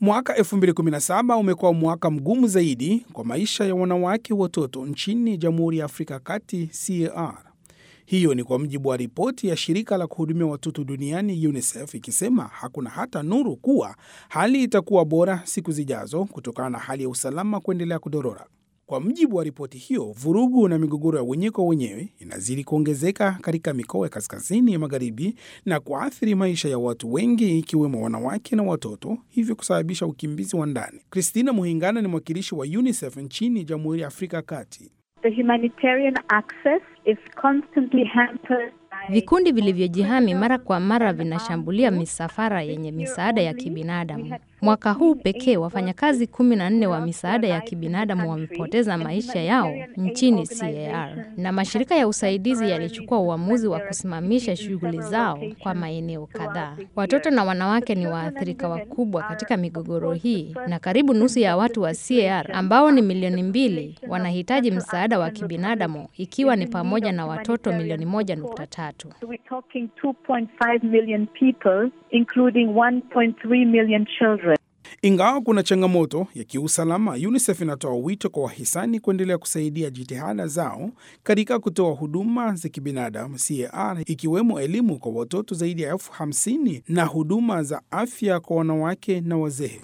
Mwaka 2017 umekuwa mwaka mgumu zaidi kwa maisha ya wanawake watoto nchini Jamhuri ya Afrika ya Kati CAR. Hiyo ni kwa mujibu wa ripoti ya shirika la kuhudumia watoto duniani UNICEF ikisema hakuna hata nuru kuwa hali itakuwa bora siku zijazo kutokana na hali ya usalama kuendelea kudorora. Kwa mujibu wa ripoti hiyo, vurugu na migogoro ya wenyewe kwa wenyewe inazidi kuongezeka katika mikoa ya kaskazini ya magharibi na kuathiri maisha ya watu wengi ikiwemo wanawake na watoto, hivyo kusababisha ukimbizi wa ndani. Christina Muhingana ni mwakilishi wa UNICEF nchini Jamhuri ya Afrika ya Kati. The humanitarian access is constantly hampered Vikundi vilivyojihami mara kwa mara vinashambulia misafara yenye misaada ya kibinadamu. Mwaka huu pekee wafanyakazi kumi na nne wa misaada ya kibinadamu wamepoteza maisha yao nchini CAR, na mashirika ya usaidizi yalichukua uamuzi wa kusimamisha shughuli zao kwa maeneo kadhaa. Watoto na wanawake ni waathirika wakubwa katika migogoro hii, na karibu nusu ya watu wa CAR ambao ni milioni mbili wanahitaji msaada wa kibinadamu, ikiwa ni pamoja na watoto milioni moja nukta tatu. So we're talking 2.5 million people, including 1.3 million children. Ingawa kuna changamoto ya kiusalama, UNICEF inatoa wito kwa wahisani kuendelea kusaidia jitihada zao katika kutoa huduma za kibinadamu CAR, ikiwemo elimu kwa watoto zaidi ya elfu hamsini na huduma za afya kwa wanawake na wazee.